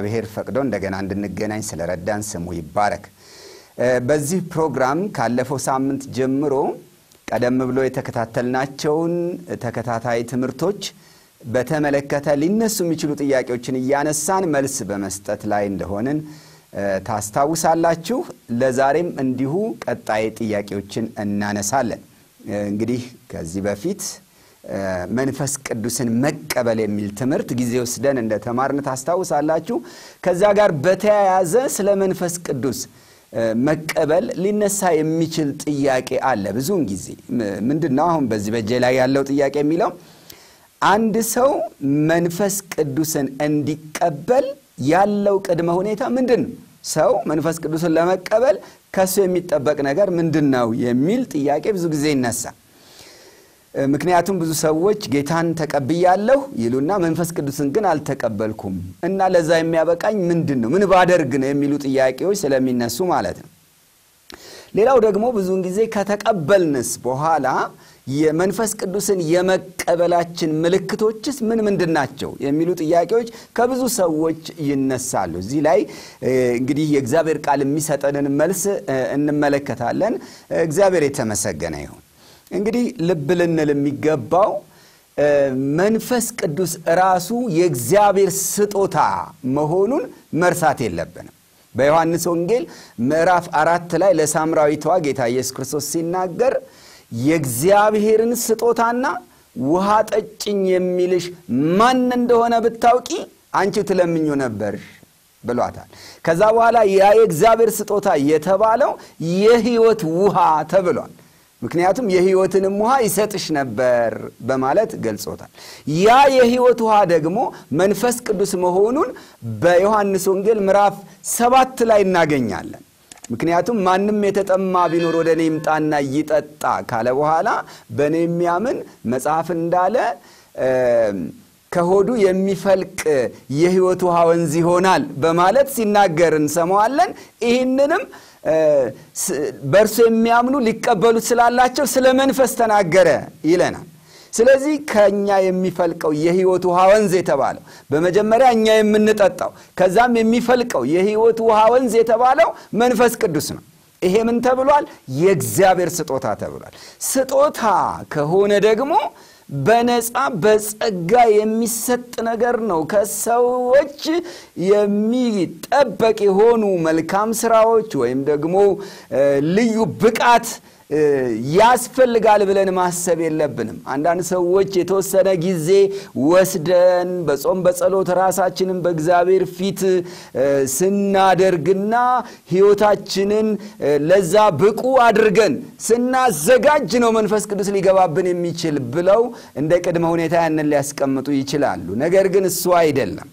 እግዚአብሔር ፈቅዶ እንደገና እንድንገናኝ ስለረዳን ስሙ ይባረክ። በዚህ ፕሮግራም ካለፈው ሳምንት ጀምሮ ቀደም ብሎ የተከታተልናቸውን ተከታታይ ትምህርቶች በተመለከተ ሊነሱ የሚችሉ ጥያቄዎችን እያነሳን መልስ በመስጠት ላይ እንደሆንን ታስታውሳላችሁ። ለዛሬም እንዲሁ ቀጣይ ጥያቄዎችን እናነሳለን። እንግዲህ ከዚህ በፊት መንፈስ ቅዱስን መቀበል የሚል ትምህርት ጊዜ ወስደን እንደተማርን ታስታውሳላችሁ። ከዛ ጋር በተያያዘ ስለ መንፈስ ቅዱስ መቀበል ሊነሳ የሚችል ጥያቄ አለ። ብዙውን ጊዜ ምንድን ነው አሁን በዚህ በእጄ ላይ ያለው ጥያቄ የሚለው አንድ ሰው መንፈስ ቅዱስን እንዲቀበል ያለው ቅድመ ሁኔታ ምንድን ነው? ሰው መንፈስ ቅዱስን ለመቀበል ከሱ የሚጠበቅ ነገር ምንድን ነው የሚል ጥያቄ ብዙ ጊዜ ይነሳል። ምክንያቱም ብዙ ሰዎች ጌታን ተቀብያለሁ ይሉና መንፈስ ቅዱስን ግን አልተቀበልኩም እና ለዛ የሚያበቃኝ ምንድን ነው? ምን ባደርግ ነው? የሚሉ ጥያቄዎች ስለሚነሱ ማለት ነው። ሌላው ደግሞ ብዙውን ጊዜ ከተቀበልንስ በኋላ የመንፈስ ቅዱስን የመቀበላችን ምልክቶችስ ምን ምንድን ናቸው የሚሉ ጥያቄዎች ከብዙ ሰዎች ይነሳሉ። እዚህ ላይ እንግዲህ የእግዚአብሔር ቃል የሚሰጠንን መልስ እንመለከታለን። እግዚአብሔር የተመሰገነ ይሁን። እንግዲህ ልብ ልንል የሚገባው መንፈስ ቅዱስ ራሱ የእግዚአብሔር ስጦታ መሆኑን መርሳት የለብንም። በዮሐንስ ወንጌል ምዕራፍ አራት ላይ ለሳምራዊቷ ጌታ ኢየሱስ ክርስቶስ ሲናገር የእግዚአብሔርን ስጦታና ውሃ ጠጭኝ የሚልሽ ማን እንደሆነ ብታውቂ አንቺ ትለምኙ ነበር ብሏታል። ከዛ በኋላ ያ የእግዚአብሔር ስጦታ የተባለው የሕይወት ውሃ ተብሏል። ምክንያቱም የሕይወትንም ውሃ ይሰጥሽ ነበር በማለት ገልጾታል። ያ የሕይወት ውሃ ደግሞ መንፈስ ቅዱስ መሆኑን በዮሐንስ ወንጌል ምዕራፍ ሰባት ላይ እናገኛለን። ምክንያቱም ማንም የተጠማ ቢኖር ወደ እኔ ይምጣና ይጠጣ ካለ በኋላ በእኔ የሚያምን መጽሐፍ እንዳለ ከሆዱ የሚፈልቅ የሕይወት ውሃ ወንዝ ይሆናል በማለት ሲናገር እንሰማዋለን። ይህንንም በእርሱ የሚያምኑ ሊቀበሉት ስላላቸው ስለ መንፈስ ተናገረ ይለናል። ስለዚህ ከእኛ የሚፈልቀው የሕይወት ውሃ ወንዝ የተባለው በመጀመሪያ እኛ የምንጠጣው ከዛም የሚፈልቀው የሕይወት ውሃ ወንዝ የተባለው መንፈስ ቅዱስ ነው። ይሄ ምን ተብሏል? የእግዚአብሔር ስጦታ ተብሏል። ስጦታ ከሆነ ደግሞ በነፃ በጸጋ የሚሰጥ ነገር ነው። ከሰዎች የሚጠበቅ የሆኑ መልካም ስራዎች ወይም ደግሞ ልዩ ብቃት ያስፈልጋል ብለን ማሰብ የለብንም። አንዳንድ ሰዎች የተወሰነ ጊዜ ወስደን በጾም በጸሎት ራሳችንን በእግዚአብሔር ፊት ስናደርግና ሕይወታችንን ለዛ ብቁ አድርገን ስናዘጋጅ ነው መንፈስ ቅዱስ ሊገባብን የሚችል ብለው እንደ ቅድመ ሁኔታ ያንን ሊያስቀምጡ ይችላሉ። ነገር ግን እሱ አይደለም።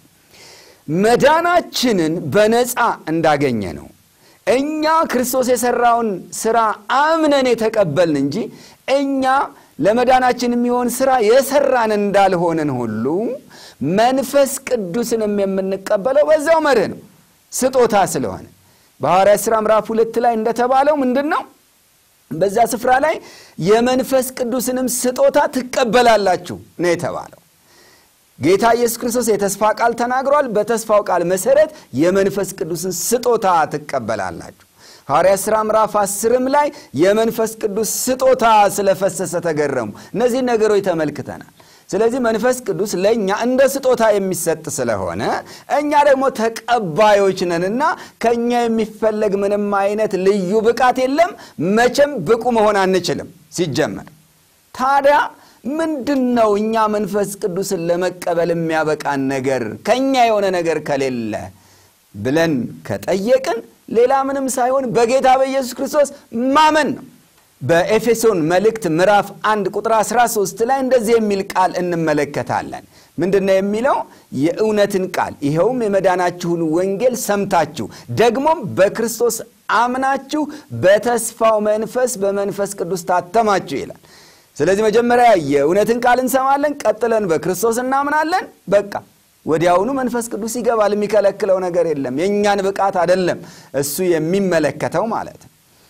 መዳናችንን በነፃ እንዳገኘ ነው እኛ ክርስቶስ የሰራውን ስራ አምነን የተቀበልን እንጂ እኛ ለመዳናችን የሚሆን ስራ የሰራን እንዳልሆንን ሁሉ መንፈስ ቅዱስንም የምንቀበለው በዛው መርህ ነው፣ ስጦታ ስለሆነ በሐዋርያት ሥራ ምዕራፍ ሁለት ላይ እንደተባለው ምንድን ነው? በዛ ስፍራ ላይ የመንፈስ ቅዱስንም ስጦታ ትቀበላላችሁ ነው የተባለው። ጌታ ኢየሱስ ክርስቶስ የተስፋ ቃል ተናግሯል። በተስፋው ቃል መሰረት የመንፈስ ቅዱስን ስጦታ ትቀበላላችሁ። ሐዋርያት ሥራ ምዕራፍ አስርም ላይ የመንፈስ ቅዱስ ስጦታ ስለፈሰሰ ተገረሙ። እነዚህ ነገሮች ተመልክተናል። ስለዚህ መንፈስ ቅዱስ ለእኛ እንደ ስጦታ የሚሰጥ ስለሆነ እኛ ደግሞ ተቀባዮች ነንና ከእኛ የሚፈለግ ምንም አይነት ልዩ ብቃት የለም። መቼም ብቁ መሆን አንችልም ሲጀመር ታዲያ ምንድን ነው እኛ መንፈስ ቅዱስን ለመቀበል የሚያበቃን ነገር ከእኛ የሆነ ነገር ከሌለ ብለን ከጠየቅን ሌላ ምንም ሳይሆን በጌታ በኢየሱስ ክርስቶስ ማመን ነው። በኤፌሶን መልእክት ምዕራፍ 1 ቁጥር 13 ላይ እንደዚህ የሚል ቃል እንመለከታለን። ምንድን ነው የሚለው? የእውነትን ቃል ይኸውም የመዳናችሁን ወንጌል ሰምታችሁ ደግሞም በክርስቶስ አምናችሁ በተስፋው መንፈስ በመንፈስ ቅዱስ ታተማችሁ ይላል። ስለዚህ መጀመሪያ የእውነትን ቃል እንሰማለን፣ ቀጥለን በክርስቶስ እናምናለን። በቃ ወዲያውኑ መንፈስ ቅዱስ ይገባል። የሚከለክለው ነገር የለም። የእኛን ብቃት አይደለም እሱ የሚመለከተው ማለት ነው።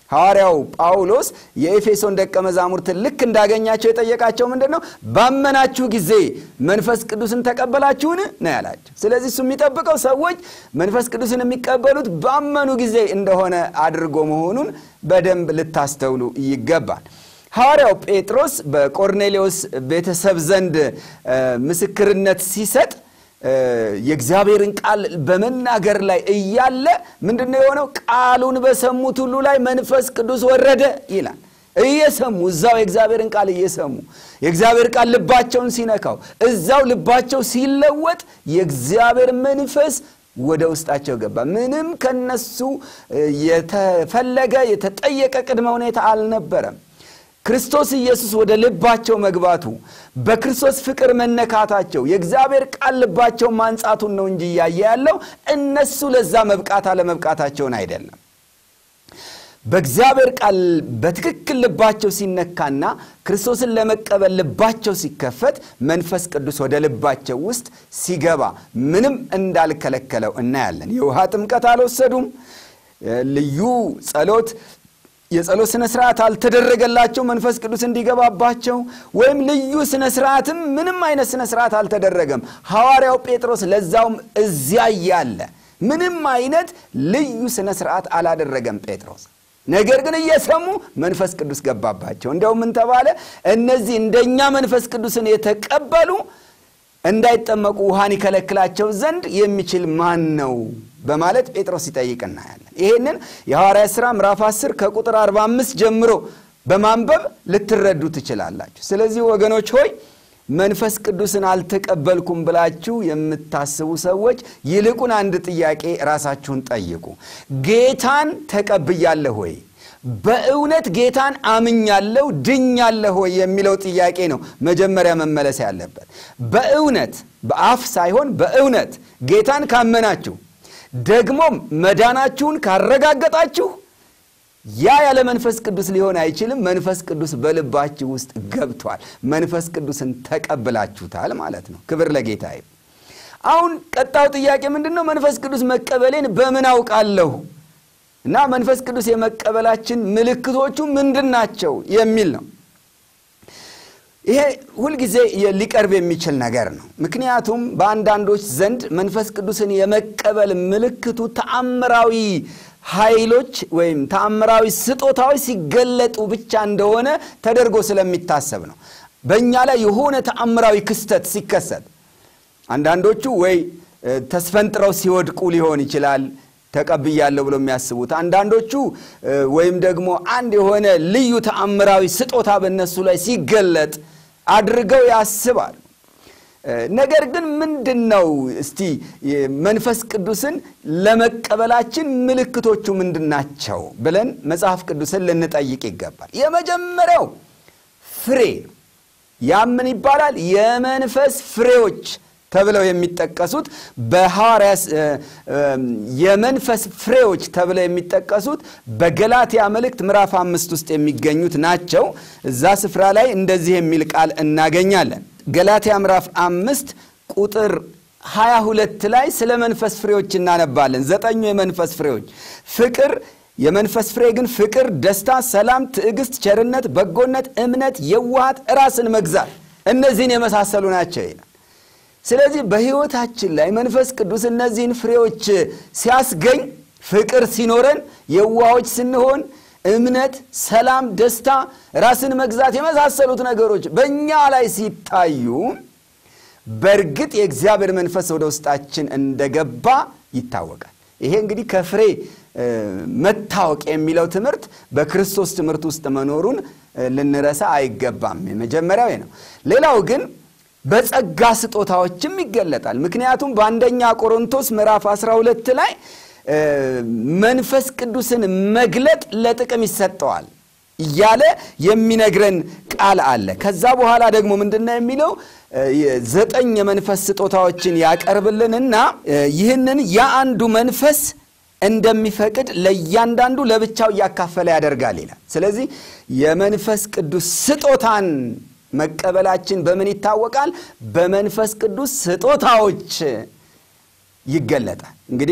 ሐዋርያው ጳውሎስ የኤፌሶን ደቀ መዛሙርትን ልክ እንዳገኛቸው የጠየቃቸው ምንድን ነው? ባመናችሁ ጊዜ መንፈስ ቅዱስን ተቀበላችሁን ነው ያላቸው። ስለዚህ እሱ የሚጠብቀው ሰዎች መንፈስ ቅዱስን የሚቀበሉት ባመኑ ጊዜ እንደሆነ አድርጎ መሆኑን በደንብ ልታስተውሉ ይገባል። ሐዋርያው ጴጥሮስ በቆርኔሌዎስ ቤተሰብ ዘንድ ምስክርነት ሲሰጥ የእግዚአብሔርን ቃል በመናገር ላይ እያለ ምንድን ነው የሆነው? ቃሉን በሰሙት ሁሉ ላይ መንፈስ ቅዱስ ወረደ ይላል። እየሰሙ እዛው የእግዚአብሔርን ቃል እየሰሙ የእግዚአብሔር ቃል ልባቸውን ሲነካው እዛው ልባቸው ሲለወጥ የእግዚአብሔር መንፈስ ወደ ውስጣቸው ገባ። ምንም ከነሱ የተፈለገ የተጠየቀ ቅድመ ሁኔታ አልነበረም። ክርስቶስ ኢየሱስ ወደ ልባቸው መግባቱ በክርስቶስ ፍቅር መነካታቸው የእግዚአብሔር ቃል ልባቸው ማንጻቱን ነው እንጂ እያየ ያለው እነሱ ለዛ መብቃት አለመብቃታቸውን አይደለም። በእግዚአብሔር ቃል በትክክል ልባቸው ሲነካና ክርስቶስን ለመቀበል ልባቸው ሲከፈት መንፈስ ቅዱስ ወደ ልባቸው ውስጥ ሲገባ ምንም እንዳልከለከለው እናያለን። የውሃ ጥምቀት አልወሰዱም። ልዩ ጸሎት የጸሎት ስነ ስርዓት አልተደረገላቸው መንፈስ ቅዱስ እንዲገባባቸው ወይም ልዩ ስነ ስርዓትም ምንም አይነት ስነ ስርዓት አልተደረገም። ሐዋርያው ጴጥሮስ ለዛውም እዚያ እያለ ምንም አይነት ልዩ ስነ ስርዓት አላደረገም ጴጥሮስ። ነገር ግን እየሰሙ መንፈስ ቅዱስ ገባባቸው። እንዲያውም ምን ተባለ? እነዚህ እንደኛ መንፈስ ቅዱስን የተቀበሉ እንዳይጠመቁ ውሃን ይከለክላቸው ዘንድ የሚችል ማን ነው በማለት ጴጥሮስ ሲጠይቅ እናያለን። ይሄንን የሐዋርያት ሥራ ምዕራፍ 10 ከቁጥር 45 ጀምሮ በማንበብ ልትረዱ ትችላላችሁ። ስለዚህ ወገኖች ሆይ መንፈስ ቅዱስን አልተቀበልኩም ብላችሁ የምታስቡ ሰዎች ይልቁን አንድ ጥያቄ ራሳችሁን ጠይቁ። ጌታን ተቀብያለሁ ወይ? በእውነት ጌታን አምኛለሁ ድኛለሁ ወይ የሚለው ጥያቄ ነው መጀመሪያ መመለስ ያለበት። በእውነት በአፍ ሳይሆን በእውነት ጌታን ካመናችሁ ደግሞም መዳናችሁን ካረጋገጣችሁ ያ ያለ መንፈስ ቅዱስ ሊሆን አይችልም። መንፈስ ቅዱስ በልባችሁ ውስጥ ገብቷል። መንፈስ ቅዱስን ተቀብላችሁታል ማለት ነው። ክብር ለጌታ ይሁን። አሁን ቀጣው ጥያቄ ምንድን ነው? መንፈስ ቅዱስ መቀበሌን በምን አውቃለሁ እና መንፈስ ቅዱስ የመቀበላችን ምልክቶቹ ምንድን ናቸው የሚል ነው። ይሄ ሁልጊዜ ሊቀርብ የሚችል ነገር ነው። ምክንያቱም በአንዳንዶች ዘንድ መንፈስ ቅዱስን የመቀበል ምልክቱ ተአምራዊ ኃይሎች ወይም ተአምራዊ ስጦታዎች ሲገለጡ ብቻ እንደሆነ ተደርጎ ስለሚታሰብ ነው። በእኛ ላይ የሆነ ተአምራዊ ክስተት ሲከሰት አንዳንዶቹ ወይ ተስፈንጥረው ሲወድቁ ሊሆን ይችላል ተቀብያለሁ ብሎ የሚያስቡት አንዳንዶቹ ወይም ደግሞ አንድ የሆነ ልዩ ተአምራዊ ስጦታ በእነሱ ላይ ሲገለጥ አድርገው ያስባሉ። ነገር ግን ምንድን ነው እስቲ መንፈስ ቅዱስን ለመቀበላችን ምልክቶቹ ምንድን ናቸው ብለን መጽሐፍ ቅዱስን ልንጠይቅ ይገባል። የመጀመሪያው ፍሬ ያ ምን ይባላል? የመንፈስ ፍሬዎች ተብለው የሚጠቀሱት በሐዋርያ የመንፈስ ፍሬዎች ተብለው የሚጠቀሱት በገላትያ መልእክት ምዕራፍ አምስት ውስጥ የሚገኙት ናቸው። እዛ ስፍራ ላይ እንደዚህ የሚል ቃል እናገኛለን። ገላትያ ምዕራፍ አምስት ቁጥር 22 ላይ ስለ መንፈስ ፍሬዎች እናነባለን። ዘጠኙ የመንፈስ ፍሬዎች ፍቅር የመንፈስ ፍሬ ግን ፍቅር፣ ደስታ፣ ሰላም፣ ትዕግስት፣ ቸርነት፣ በጎነት፣ እምነት፣ የዋሃት፣ ራስን መግዛት እነዚህን የመሳሰሉ ናቸው ይላል። ስለዚህ በሕይወታችን ላይ መንፈስ ቅዱስ እነዚህን ፍሬዎች ሲያስገኝ ፍቅር ሲኖረን፣ የዋሆች ስንሆን፣ እምነት፣ ሰላም፣ ደስታ፣ ራስን መግዛት የመሳሰሉት ነገሮች በእኛ ላይ ሲታዩ በእርግጥ የእግዚአብሔር መንፈስ ወደ ውስጣችን እንደገባ ይታወቃል። ይሄ እንግዲህ ከፍሬ መታወቅ የሚለው ትምህርት በክርስቶስ ትምህርት ውስጥ መኖሩን ልንረሳ አይገባም። የመጀመሪያው ነው። ሌላው ግን በጸጋ ስጦታዎችም ይገለጣል። ምክንያቱም በአንደኛ ቆሮንቶስ ምዕራፍ 12 ላይ መንፈስ ቅዱስን መግለጥ ለጥቅም ይሰጠዋል እያለ የሚነግረን ቃል አለ። ከዛ በኋላ ደግሞ ምንድነው የሚለው? ዘጠኝ የመንፈስ ስጦታዎችን ያቀርብልንና ይህንን የአንዱ መንፈስ እንደሚፈቅድ ለእያንዳንዱ ለብቻው እያካፈለ ያደርጋል ይላል። ስለዚህ የመንፈስ ቅዱስ ስጦታን መቀበላችን በምን ይታወቃል? በመንፈስ ቅዱስ ስጦታዎች ይገለጣል። እንግዲህ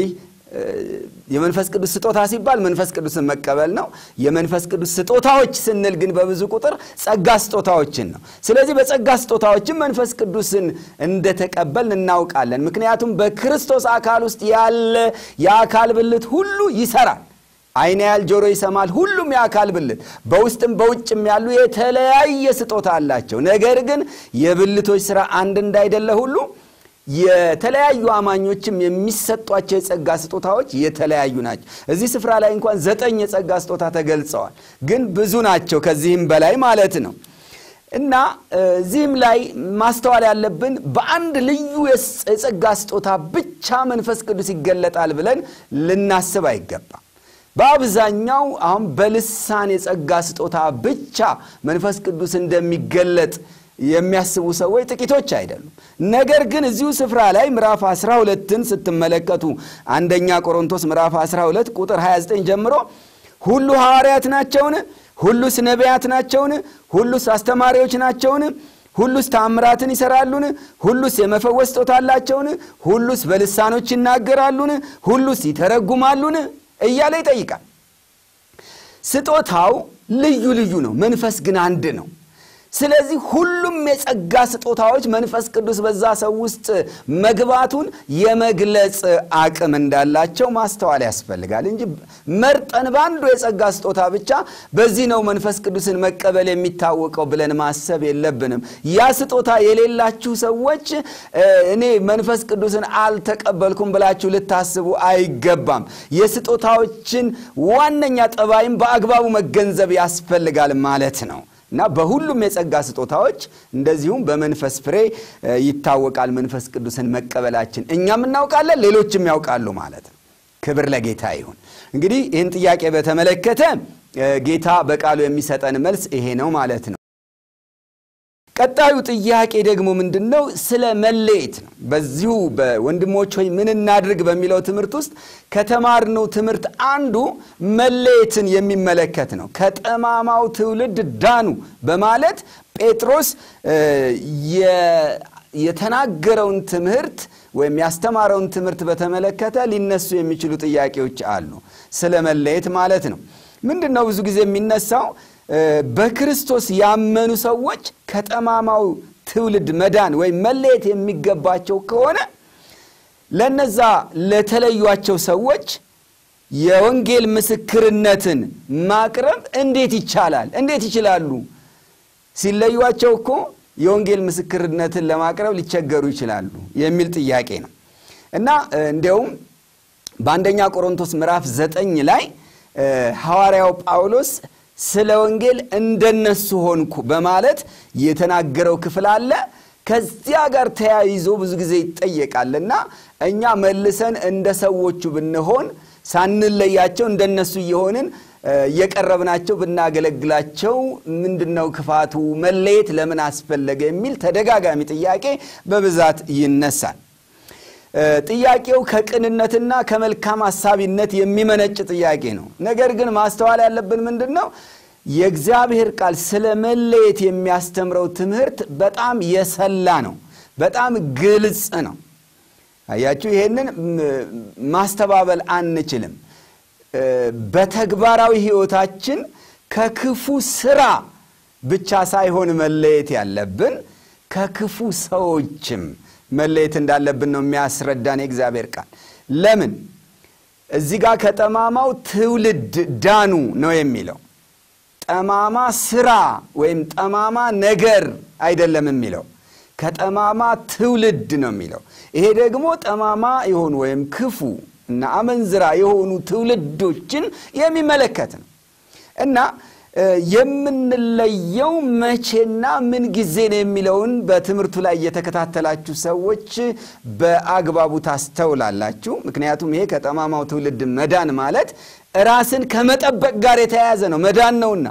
የመንፈስ ቅዱስ ስጦታ ሲባል መንፈስ ቅዱስን መቀበል ነው። የመንፈስ ቅዱስ ስጦታዎች ስንል ግን በብዙ ቁጥር ጸጋ ስጦታዎችን ነው። ስለዚህ በጸጋ ስጦታዎችን መንፈስ ቅዱስን እንደተቀበልን እናውቃለን። ምክንያቱም በክርስቶስ አካል ውስጥ ያለ የአካል ብልት ሁሉ ይሰራል። ዓይን ያያል፣ ጆሮ ይሰማል። ሁሉም የአካል ብልት በውስጥም በውጭም ያሉ የተለያየ ስጦታ አላቸው። ነገር ግን የብልቶች ስራ አንድ እንዳይደለ ሁሉ የተለያዩ አማኞችም የሚሰጧቸው የጸጋ ስጦታዎች የተለያዩ ናቸው። እዚህ ስፍራ ላይ እንኳን ዘጠኝ የጸጋ ስጦታ ተገልጸዋል፣ ግን ብዙ ናቸው ከዚህም በላይ ማለት ነው። እና እዚህም ላይ ማስተዋል ያለብን በአንድ ልዩ የጸጋ ስጦታ ብቻ መንፈስ ቅዱስ ይገለጣል ብለን ልናስብ አይገባም። በአብዛኛው አሁን በልሳን የጸጋ ስጦታ ብቻ መንፈስ ቅዱስ እንደሚገለጥ የሚያስቡ ሰዎች ጥቂቶች አይደሉም። ነገር ግን እዚሁ ስፍራ ላይ ምዕራፍ 12ን ስትመለከቱ አንደኛ ቆሮንቶስ ምዕራፍ 12 ቁጥር 29 ጀምሮ ሁሉ ሐዋርያት ናቸውን? ሁሉስ ነቢያት ናቸውን? ሁሉስ አስተማሪዎች ናቸውን? ሁሉስ ታምራትን ይሰራሉን? ሁሉስ የመፈወስ ስጦታ አላቸውን? ሁሉስ በልሳኖች ይናገራሉን? ሁሉስ ይተረጉማሉን? እያለ ይጠይቃል። ስጦታው ልዩ ልዩ ነው፣ መንፈስ ግን አንድ ነው። ስለዚህ ሁሉም የጸጋ ስጦታዎች መንፈስ ቅዱስ በዛ ሰው ውስጥ መግባቱን የመግለጽ አቅም እንዳላቸው ማስተዋል ያስፈልጋል እንጂ መርጠን በአንዱ የጸጋ ስጦታ ብቻ በዚህ ነው መንፈስ ቅዱስን መቀበል የሚታወቀው ብለን ማሰብ የለብንም። ያ ስጦታ የሌላችሁ ሰዎች እኔ መንፈስ ቅዱስን አልተቀበልኩም ብላችሁ ልታስቡ አይገባም። የስጦታዎችን ዋነኛ ጠባይም በአግባቡ መገንዘብ ያስፈልጋል ማለት ነው። እና በሁሉም የጸጋ ስጦታዎች እንደዚሁም በመንፈስ ፍሬ ይታወቃል መንፈስ ቅዱስን መቀበላችን። እኛም እናውቃለን፣ ሌሎችም ያውቃሉ ማለት ነው። ክብር ለጌታ ይሁን። እንግዲህ ይህን ጥያቄ በተመለከተ ጌታ በቃሉ የሚሰጠን መልስ ይሄ ነው ማለት ነው። ቀጣዩ ጥያቄ ደግሞ ምንድን ነው? ስለ መለየት ነው። በዚሁ በወንድሞች ሆይ ምን እናድርግ በሚለው ትምህርት ውስጥ ከተማርነው ትምህርት አንዱ መለየትን የሚመለከት ነው። ከጠማማው ትውልድ ዳኑ በማለት ጴጥሮስ የተናገረውን ትምህርት ወይም ያስተማረውን ትምህርት በተመለከተ ሊነሱ የሚችሉ ጥያቄዎች አሉ። ስለ መለየት ማለት ነው። ምንድን ነው ብዙ ጊዜ የሚነሳው በክርስቶስ ያመኑ ሰዎች ከጠማማው ትውልድ መዳን ወይም መለየት የሚገባቸው ከሆነ ለነዛ ለተለዩቸው ሰዎች የወንጌል ምስክርነትን ማቅረብ እንዴት ይቻላል? እንዴት ይችላሉ? ሲለዩቸው እኮ የወንጌል ምስክርነትን ለማቅረብ ሊቸገሩ ይችላሉ የሚል ጥያቄ ነው እና እንዲያውም በአንደኛ ቆሮንቶስ ምዕራፍ ዘጠኝ ላይ ሐዋርያው ጳውሎስ ስለ ወንጌል እንደነሱ ሆንኩ በማለት የተናገረው ክፍል አለ። ከዚያ ጋር ተያይዞ ብዙ ጊዜ ይጠየቃልና እኛ መልሰን እንደ ሰዎቹ ብንሆን ሳንለያቸው እንደነሱ እየሆንን እየቀረብናቸው ብናገለግላቸው ምንድነው ክፋቱ? መለየት ለምን አስፈለገ? የሚል ተደጋጋሚ ጥያቄ በብዛት ይነሳል። ጥያቄው ከቅንነትና ከመልካም አሳቢነት የሚመነጭ ጥያቄ ነው። ነገር ግን ማስተዋል ያለብን ምንድን ነው? የእግዚአብሔር ቃል ስለ መለየት የሚያስተምረው ትምህርት በጣም የሰላ ነው። በጣም ግልጽ ነው። አያችሁ፣ ይሄንን ማስተባበል አንችልም። በተግባራዊ ሕይወታችን ከክፉ ስራ ብቻ ሳይሆን መለየት ያለብን ከክፉ ሰዎችም መለየት እንዳለብን ነው የሚያስረዳን የእግዚአብሔር ቃል። ለምን እዚህ ጋር ከጠማማው ትውልድ ዳኑ ነው የሚለው። ጠማማ ስራ ወይም ጠማማ ነገር አይደለም የሚለው፣ ከጠማማ ትውልድ ነው የሚለው። ይሄ ደግሞ ጠማማ የሆኑ ወይም ክፉ እና አመንዝራ የሆኑ ትውልዶችን የሚመለከት ነው እና የምንለየው መቼና ምን ጊዜ ነው የሚለውን በትምህርቱ ላይ የተከታተላችሁ ሰዎች በአግባቡ ታስተውላላችሁ። ምክንያቱም ይሄ ከጠማማው ትውልድ መዳን ማለት ራስን ከመጠበቅ ጋር የተያያዘ ነው። መዳን ነውና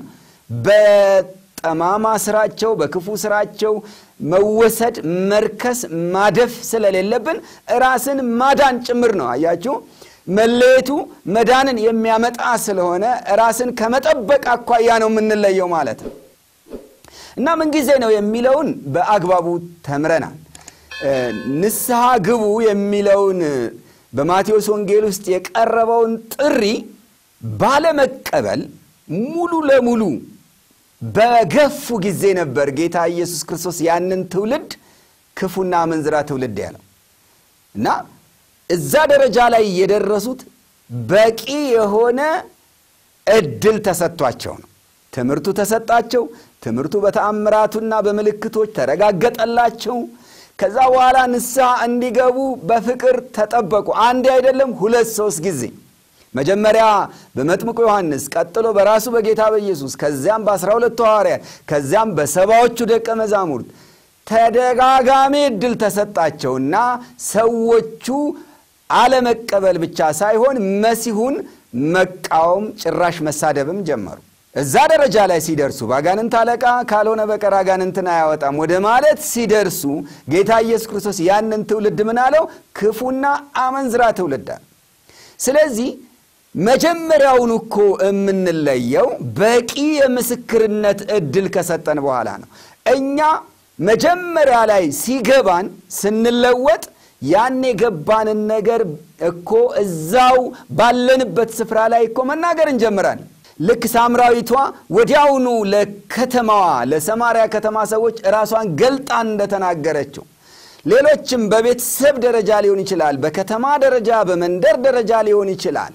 በጠማማ ስራቸው፣ በክፉ ስራቸው መወሰድ፣ መርከስ፣ ማደፍ ስለሌለብን ራስን ማዳን ጭምር ነው። አያችሁ መለየቱ መዳንን የሚያመጣ ስለሆነ ራስን ከመጠበቅ አኳያ ነው የምንለየው ማለት ነው እና ምንጊዜ ነው የሚለውን በአግባቡ ተምረናል። ንስሐ ግቡ የሚለውን በማቴዎስ ወንጌል ውስጥ የቀረበውን ጥሪ ባለመቀበል ሙሉ ለሙሉ በገፉ ጊዜ ነበር ጌታ ኢየሱስ ክርስቶስ ያንን ትውልድ ክፉና አመንዝራ ትውልድ ያለው እና እዛ ደረጃ ላይ የደረሱት በቂ የሆነ እድል ተሰጥቷቸው ነው። ትምህርቱ ተሰጣቸው። ትምህርቱ በተአምራቱና በምልክቶች ተረጋገጠላቸው። ከዛ በኋላ ንስሐ እንዲገቡ በፍቅር ተጠበቁ። አንዴ አይደለም ሁለት ሶስት ጊዜ መጀመሪያ በመጥምቁ ዮሐንስ፣ ቀጥሎ በራሱ በጌታ በኢየሱስ ከዚያም በአስራ ሁለቱ ሐዋርያት ከዚያም በሰባዎቹ ደቀ መዛሙርት ተደጋጋሚ እድል ተሰጣቸውና ሰዎቹ አለመቀበል ብቻ ሳይሆን መሲሁን መቃወም ጭራሽ መሳደብም ጀመሩ። እዛ ደረጃ ላይ ሲደርሱ በአጋንንት አለቃ ካልሆነ በቀር አጋንንትን አያወጣም ወደ ማለት ሲደርሱ ጌታ ኢየሱስ ክርስቶስ ያንን ትውልድ ምን አለው? ክፉና አመንዝራ ትውልድ አለ። ስለዚህ መጀመሪያውን እኮ የምንለየው በቂ የምስክርነት እድል ከሰጠን በኋላ ነው። እኛ መጀመሪያ ላይ ሲገባን ስንለወጥ ያን የገባንን ነገር እኮ እዛው ባለንበት ስፍራ ላይ እኮ መናገር እንጀምራለን። ልክ ሳምራዊቷ ወዲያውኑ ለከተማዋ ለሰማርያ ከተማ ሰዎች ራሷን ገልጣን እንደተናገረችው ሌሎችም በቤተሰብ ደረጃ ሊሆን ይችላል፣ በከተማ ደረጃ፣ በመንደር ደረጃ ሊሆን ይችላል።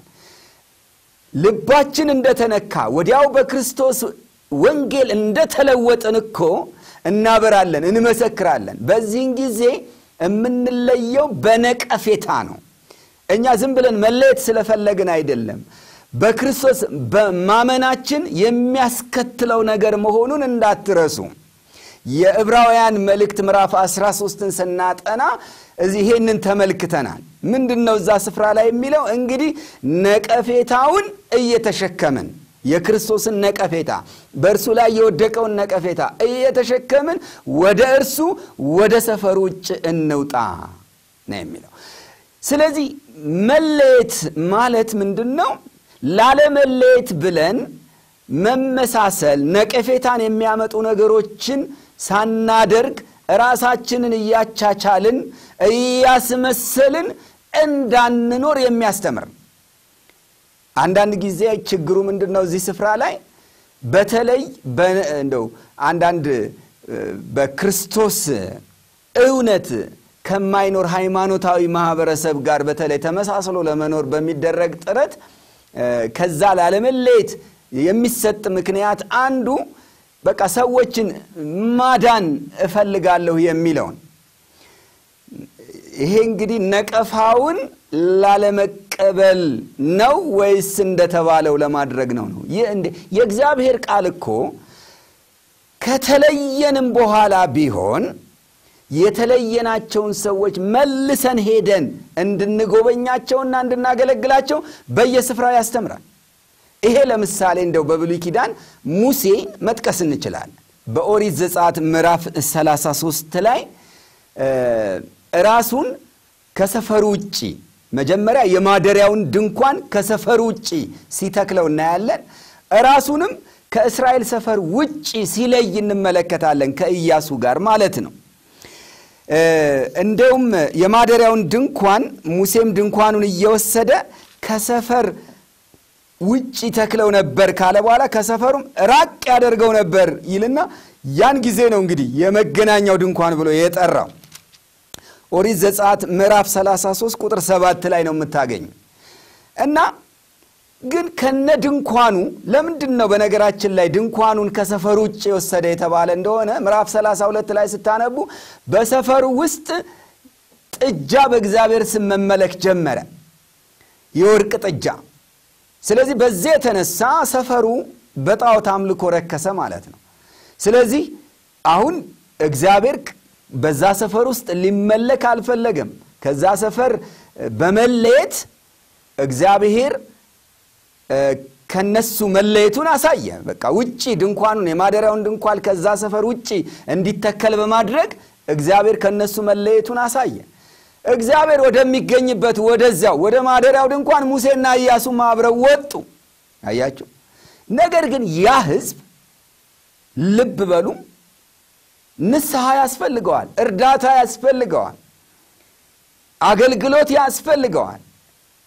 ልባችን እንደተነካ ወዲያው በክርስቶስ ወንጌል እንደተለወጥን እኮ እናበራለን፣ እንመሰክራለን። በዚህን ጊዜ የምንለየው በነቀፌታ ነው። እኛ ዝም ብለን መለየት ስለፈለግን አይደለም። በክርስቶስ በማመናችን የሚያስከትለው ነገር መሆኑን እንዳትረሱ። የዕብራውያን መልእክት ምዕራፍ 13ን ስናጠና ይሄንን ተመልክተናል። ምንድን ነው እዛ ስፍራ ላይ የሚለው? እንግዲህ ነቀፌታውን እየተሸከምን የክርስቶስን ነቀፌታ በእርሱ ላይ የወደቀውን ነቀፌታ እየተሸከምን ወደ እርሱ ወደ ሰፈሩ ውጭ እንውጣ ነው የሚለው። ስለዚህ መለየት ማለት ምንድን ነው? ላለመለየት ብለን መመሳሰል፣ ነቀፌታን የሚያመጡ ነገሮችን ሳናደርግ ራሳችንን እያቻቻልን እያስመሰልን እንዳንኖር የሚያስተምር አንዳንድ ጊዜ ችግሩ ምንድን ነው? እዚህ ስፍራ ላይ በተለይ እንደው አንዳንድ በክርስቶስ እውነት ከማይኖር ሃይማኖታዊ ማህበረሰብ ጋር በተለይ ተመሳስሎ ለመኖር በሚደረግ ጥረት ከዛ ላለመለየት የሚሰጥ ምክንያት አንዱ በቃ ሰዎችን ማዳን እፈልጋለሁ የሚለውን ይሄ እንግዲህ ነቀፋውን ላለመቀበል ነው ወይስ እንደተባለው ለማድረግ ነው? ነው የእግዚአብሔር ቃል እኮ ከተለየንም በኋላ ቢሆን የተለየናቸውን ሰዎች መልሰን ሄደን እንድንጎበኛቸውና እንድናገለግላቸው በየስፍራው ያስተምራል። ይሄ ለምሳሌ እንደው በብሉይ ኪዳን ሙሴ መጥቀስ እንችላለን። በኦሪት ዘጸአት ምዕራፍ 33 ላይ ራሱን ከሰፈሩ ውጭ መጀመሪያ የማደሪያውን ድንኳን ከሰፈሩ ውጭ ሲተክለው እናያለን። ራሱንም ከእስራኤል ሰፈር ውጭ ሲለይ እንመለከታለን፣ ከኢያሱ ጋር ማለት ነው። እንደውም የማደሪያውን ድንኳን ሙሴም ድንኳኑን እየወሰደ ከሰፈር ውጭ ተክለው ነበር ካለ በኋላ ከሰፈሩም ራቅ ያደርገው ነበር ይልና ያን ጊዜ ነው እንግዲህ የመገናኛው ድንኳን ብሎ የጠራው። ኦሪት ዘጸአት ምዕራፍ 33 ቁጥር 7 ላይ ነው የምታገኙ እና ግን ከነ ድንኳኑ ለምንድን ነው በነገራችን ላይ ድንኳኑን ከሰፈሩ ውጭ የወሰደ የተባለ እንደሆነ ምዕራፍ 32 ላይ ስታነቡ በሰፈሩ ውስጥ ጥጃ በእግዚአብሔር ስም መመለክ ጀመረ፣ የወርቅ ጥጃ። ስለዚህ በዚህ የተነሳ ሰፈሩ በጣዖት አምልኮ ረከሰ ማለት ነው። ስለዚህ አሁን እግዚአብሔር በዛ ሰፈር ውስጥ ሊመለክ አልፈለገም። ከዛ ሰፈር በመለየት እግዚአብሔር ከነሱ መለየቱን አሳየ። በቃ ውጪ ድንኳኑን የማደሪያውን ድንኳን ከዛ ሰፈር ውጪ እንዲተከል በማድረግ እግዚአብሔር ከነሱ መለየቱን አሳየ። እግዚአብሔር ወደሚገኝበት ወደዚያው ወደ ማደሪያው ድንኳን ሙሴና ኢያሱም አብረው ወጡ። አያችሁ። ነገር ግን ያ ሕዝብ ልብ በሉ ንስሐ ያስፈልገዋል፣ እርዳታ ያስፈልገዋል፣ አገልግሎት ያስፈልገዋል።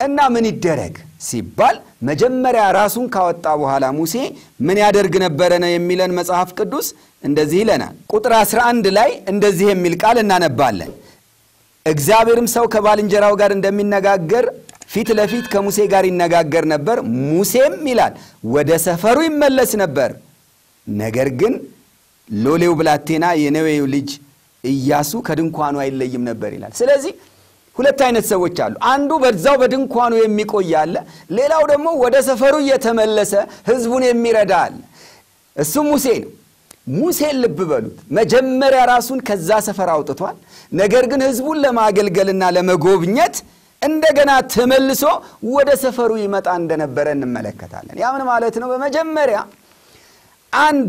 እና ምን ይደረግ ሲባል መጀመሪያ ራሱን ካወጣ በኋላ ሙሴ ምን ያደርግ ነበረ ነው የሚለን መጽሐፍ ቅዱስ እንደዚህ ይለናል። ቁጥር 11 ላይ እንደዚህ የሚል ቃል እናነባለን። እግዚአብሔርም ሰው ከባልንጀራው ጋር እንደሚነጋገር ፊት ለፊት ከሙሴ ጋር ይነጋገር ነበር። ሙሴም ይላል ወደ ሰፈሩ ይመለስ ነበር። ነገር ግን ሎሌው ብላቴና የነዌው ልጅ ኢያሱ ከድንኳኑ አይለይም ነበር ይላል። ስለዚህ ሁለት አይነት ሰዎች አሉ። አንዱ በዛው በድንኳኑ የሚቆይ አለ። ሌላው ደግሞ ወደ ሰፈሩ እየተመለሰ ህዝቡን የሚረዳ አለ። እሱም ሙሴ ነው። ሙሴን ልብ በሉት። መጀመሪያ ራሱን ከዛ ሰፈር አውጥቷል። ነገር ግን ህዝቡን ለማገልገልና ለመጎብኘት እንደገና ተመልሶ ወደ ሰፈሩ ይመጣ እንደነበረ እንመለከታለን። ያ ምን ማለት ነው? በመጀመሪያ አንድ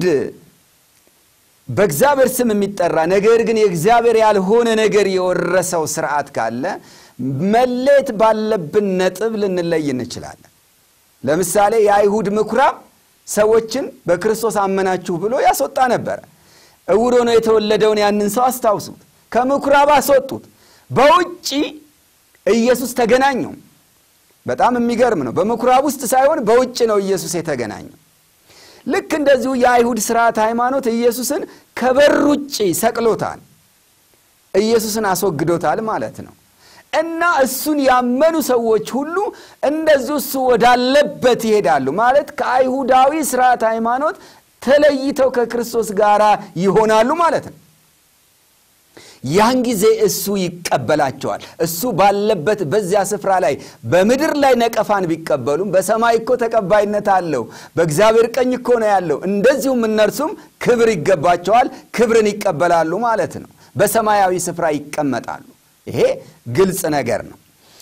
በእግዚአብሔር ስም የሚጠራ ነገር ግን የእግዚአብሔር ያልሆነ ነገር የወረሰው ስርዓት ካለ መለየት ባለብን ነጥብ ልንለይ እንችላለን። ለምሳሌ የአይሁድ ምኩራብ ሰዎችን በክርስቶስ አመናችሁ ብሎ ያስወጣ ነበረ። እውር ሆኖ የተወለደውን ያንን ሰው አስታውሱት። ከምኩራብ አስወጡት። በውጭ ኢየሱስ ተገናኘው። በጣም የሚገርም ነው። በምኩራብ ውስጥ ሳይሆን በውጭ ነው ኢየሱስ የተገናኘው። ልክ እንደዚሁ የአይሁድ ስርዓት ሃይማኖት ኢየሱስን ከበር ውጭ ሰቅሎታል። ኢየሱስን አስወግዶታል ማለት ነው። እና እሱን ያመኑ ሰዎች ሁሉ እንደዚሁ እሱ ወዳለበት ይሄዳሉ ማለት ከአይሁዳዊ ስርዓት ሃይማኖት ተለይተው ከክርስቶስ ጋር ይሆናሉ ማለት ነው። ያን ጊዜ እሱ ይቀበላቸዋል። እሱ ባለበት በዚያ ስፍራ ላይ በምድር ላይ ነቀፋን ቢቀበሉም በሰማይ እኮ ተቀባይነት አለው። በእግዚአብሔር ቀኝ እኮ ነው ያለው። እንደዚሁም እነርሱም ክብር ይገባቸዋል፣ ክብርን ይቀበላሉ ማለት ነው። በሰማያዊ ስፍራ ይቀመጣሉ። ይሄ ግልጽ ነገር ነው።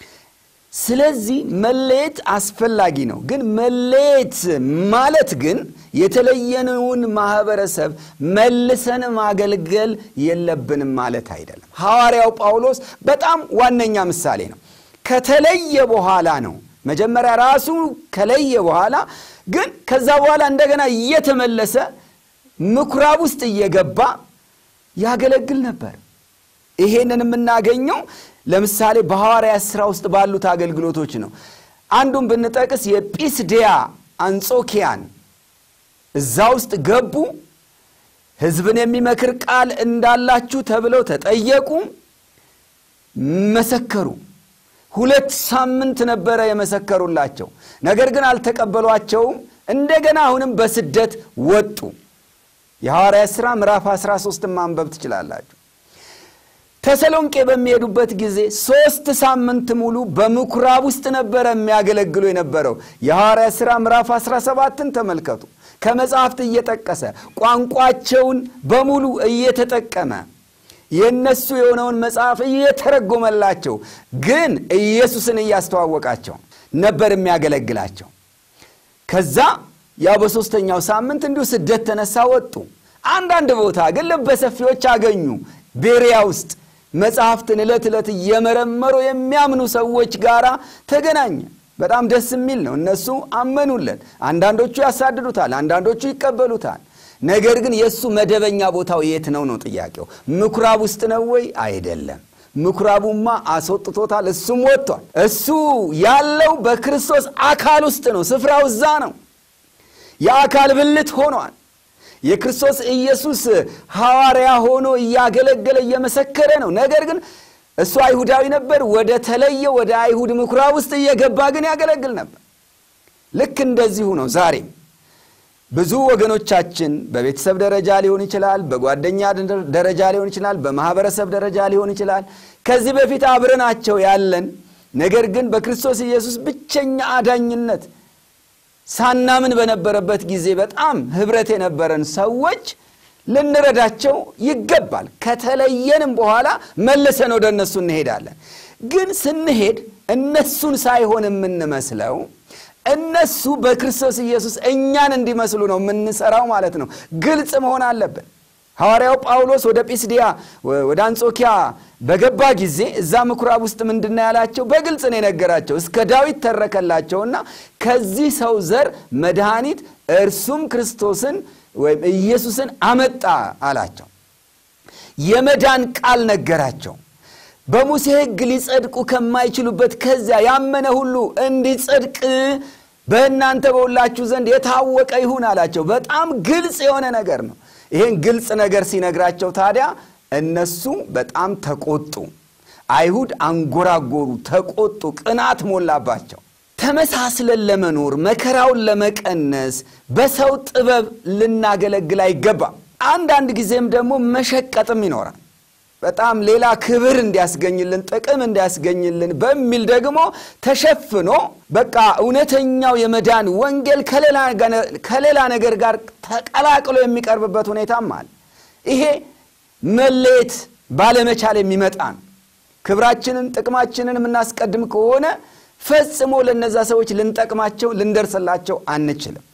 ስለዚህ መለየት አስፈላጊ ነው። ግን መለየት ማለት ግን የተለየነውን ማህበረሰብ መልሰን ማገልገል የለብንም ማለት አይደለም። ሐዋርያው ጳውሎስ በጣም ዋነኛ ምሳሌ ነው። ከተለየ በኋላ ነው መጀመሪያ ራሱ ከለየ በኋላ ግን ከዛ በኋላ እንደገና እየተመለሰ ምኩራብ ውስጥ እየገባ ያገለግል ነበር። ይሄንን የምናገኘው ለምሳሌ በሐዋርያት ሥራ ውስጥ ባሉት አገልግሎቶች ነው። አንዱን ብንጠቅስ የጲስዲያ አንጾኪያን እዛ ውስጥ ገቡ። ሕዝብን የሚመክር ቃል እንዳላችሁ ተብለው ተጠየቁ፣ መሰከሩ። ሁለት ሳምንት ነበረ የመሰከሩላቸው። ነገር ግን አልተቀበሏቸውም። እንደገና አሁንም በስደት ወጡ። የሐዋርያት ሥራ ምዕራፍ 13 ማንበብ ትችላላችሁ። ተሰሎንቄ በሚሄዱበት ጊዜ ሦስት ሳምንት ሙሉ በምኩራብ ውስጥ ነበረ የሚያገለግሉ የነበረው። የሐዋርያት ሥራ ምዕራፍ 17ን ተመልከቱ። ከመጽሐፍት እየጠቀሰ ቋንቋቸውን በሙሉ እየተጠቀመ የእነሱ የሆነውን መጽሐፍ እየተረጎመላቸው ግን ኢየሱስን እያስተዋወቃቸው ነበር የሚያገለግላቸው። ከዛ ያው በሦስተኛው ሳምንት እንዲሁ ስደት ተነሳ፣ ወጡ። አንዳንድ ቦታ ግን ልበሰፊዎች አገኙ። ቤሪያ ውስጥ መጽሐፍትን ዕለት ዕለት እየመረመሩ የሚያምኑ ሰዎች ጋር ተገናኘ። በጣም ደስ የሚል ነው። እነሱ አመኑለት። አንዳንዶቹ ያሳድዱታል፣ አንዳንዶቹ ይቀበሉታል። ነገር ግን የእሱ መደበኛ ቦታው የት ነው ነው ጥያቄው። ምኩራብ ውስጥ ነው ወይ? አይደለም። ምኩራቡማ አስወጥቶታል፣ እሱም ወጥቷል። እሱ ያለው በክርስቶስ አካል ውስጥ ነው። ስፍራው እዛ ነው። የአካል ብልት ሆኗል። የክርስቶስ ኢየሱስ ሐዋርያ ሆኖ እያገለገለ እየመሰከረ ነው። ነገር ግን እሱ አይሁዳዊ ነበር። ወደ ተለየ ወደ አይሁድ ምኩራብ ውስጥ እየገባ ግን ያገለግል ነበር። ልክ እንደዚሁ ነው ዛሬም ብዙ ወገኖቻችን በቤተሰብ ደረጃ ሊሆን ይችላል፣ በጓደኛ ደረጃ ሊሆን ይችላል፣ በማህበረሰብ ደረጃ ሊሆን ይችላል። ከዚህ በፊት አብረናቸው ያለን ነገር ግን በክርስቶስ ኢየሱስ ብቸኛ አዳኝነት ሳናምን በነበረበት ጊዜ በጣም ህብረት የነበረን ሰዎች ልንረዳቸው ይገባል። ከተለየንም በኋላ መልሰን ወደ እነሱ እንሄዳለን። ግን ስንሄድ እነሱን ሳይሆን የምንመስለው እነሱ በክርስቶስ ኢየሱስ እኛን እንዲመስሉ ነው የምንሰራው ማለት ነው። ግልጽ መሆን አለብን። ሐዋርያው ጳውሎስ ወደ ጲስዲያ ወደ አንጾኪያ በገባ ጊዜ እዛ ምኩራብ ውስጥ ምንድን ነው ያላቸው? በግልጽ ነው የነገራቸው። እስከ ዳዊት ተረከላቸውና ከዚህ ሰው ዘር መድኃኒት እርሱም ክርስቶስን ወይም ኢየሱስን አመጣ አላቸው። የመዳን ቃል ነገራቸው። በሙሴ ሕግ ሊጸድቁ ከማይችሉበት ከዚያ ያመነ ሁሉ እንዲጸድቅ በእናንተ በሁላችሁ ዘንድ የታወቀ ይሁን አላቸው። በጣም ግልጽ የሆነ ነገር ነው። ይህን ግልጽ ነገር ሲነግራቸው ታዲያ እነሱ በጣም ተቆጡ። አይሁድ አንጎራጎሩ፣ ተቆጡ፣ ቅናት ሞላባቸው። ተመሳስለን ለመኖር መከራውን ለመቀነስ በሰው ጥበብ ልናገለግል አይገባም። አንዳንድ ጊዜም ደግሞ መሸቀጥም ይኖራል። በጣም ሌላ ክብር እንዲያስገኝልን ጥቅም እንዲያስገኝልን በሚል ደግሞ ተሸፍኖ በቃ እውነተኛው የመዳን ወንጌል ከሌላ ነገር ጋር ተቀላቅሎ የሚቀርብበት ሁኔታም አለ። ይሄ መለየት ባለመቻል የሚመጣ ነው። ክብራችንን ጥቅማችንን የምናስቀድም ከሆነ ፈጽሞ ለነዛ ሰዎች ልንጠቅማቸው ልንደርስላቸው አንችልም።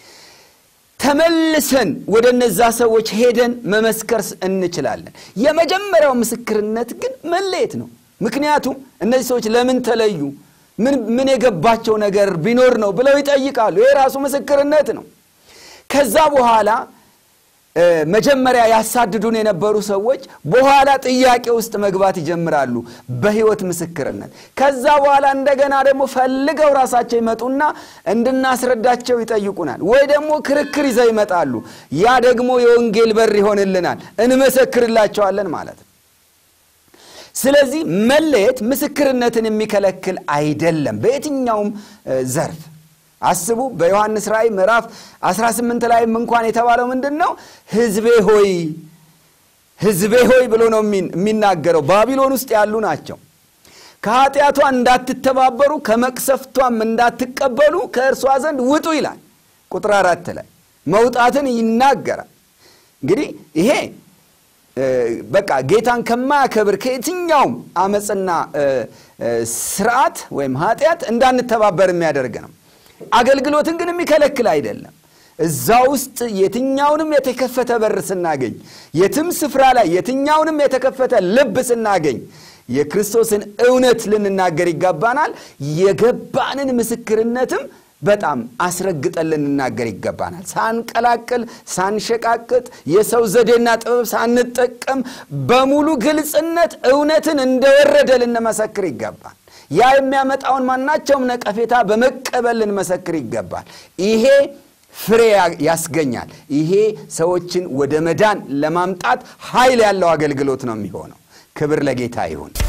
ተመልሰን ወደ እነዛ ሰዎች ሄደን መመስከር እንችላለን። የመጀመሪያው ምስክርነት ግን መለየት ነው። ምክንያቱም እነዚህ ሰዎች ለምን ተለዩ፣ ምን የገባቸው ነገር ቢኖር ነው ብለው ይጠይቃሉ። ይህ ራሱ ምስክርነት ነው። ከዛ በኋላ መጀመሪያ ያሳድዱን የነበሩ ሰዎች በኋላ ጥያቄ ውስጥ መግባት ይጀምራሉ፣ በሕይወት ምስክርነት። ከዛ በኋላ እንደገና ደግሞ ፈልገው ራሳቸው ይመጡና እንድናስረዳቸው ይጠይቁናል፣ ወይ ደግሞ ክርክር ይዘው ይመጣሉ። ያ ደግሞ የወንጌል በር ይሆንልናል፣ እንመሰክርላቸዋለን ማለት ነው። ስለዚህ መለየት ምስክርነትን የሚከለክል አይደለም በየትኛውም ዘርፍ አስቡ በዮሐንስ ራእይ ምዕራፍ 18 ላይም እንኳን የተባለው ምንድን ነው? ሕዝቤ ሆይ ሕዝቤ ሆይ ብሎ ነው የሚናገረው። ባቢሎን ውስጥ ያሉ ናቸው። ከኃጢአቷ እንዳትተባበሩ ከመቅሰፍቷም እንዳትቀበሉ ከእርሷ ዘንድ ውጡ ይላል። ቁጥር አራት ላይ መውጣትን ይናገራል። እንግዲህ ይሄ በቃ ጌታን ከማያከብር ከየትኛውም አመፅና ስርዓት ወይም ኃጢአት እንዳንተባበር የሚያደርግ ነው። አገልግሎትን ግን የሚከለክል አይደለም። እዛ ውስጥ የትኛውንም የተከፈተ በር ስናገኝ፣ የትም ስፍራ ላይ የትኛውንም የተከፈተ ልብ ስናገኝ የክርስቶስን እውነት ልንናገር ይገባናል። የገባንን ምስክርነትም በጣም አስረግጠን ልንናገር ይገባናል። ሳንቀላቅል፣ ሳንሸቃቅጥ፣ የሰው ዘዴና ጥበብ ሳንጠቀም በሙሉ ግልጽነት እውነትን እንደወረደ ልንመሰክር ይገባል። ያ የሚያመጣውን ማናቸውም ነቀፌታ በመቀበል ልንመሰክር ይገባል። ይሄ ፍሬ ያስገኛል። ይሄ ሰዎችን ወደ መዳን ለማምጣት ኃይል ያለው አገልግሎት ነው የሚሆነው። ክብር ለጌታ ይሁን።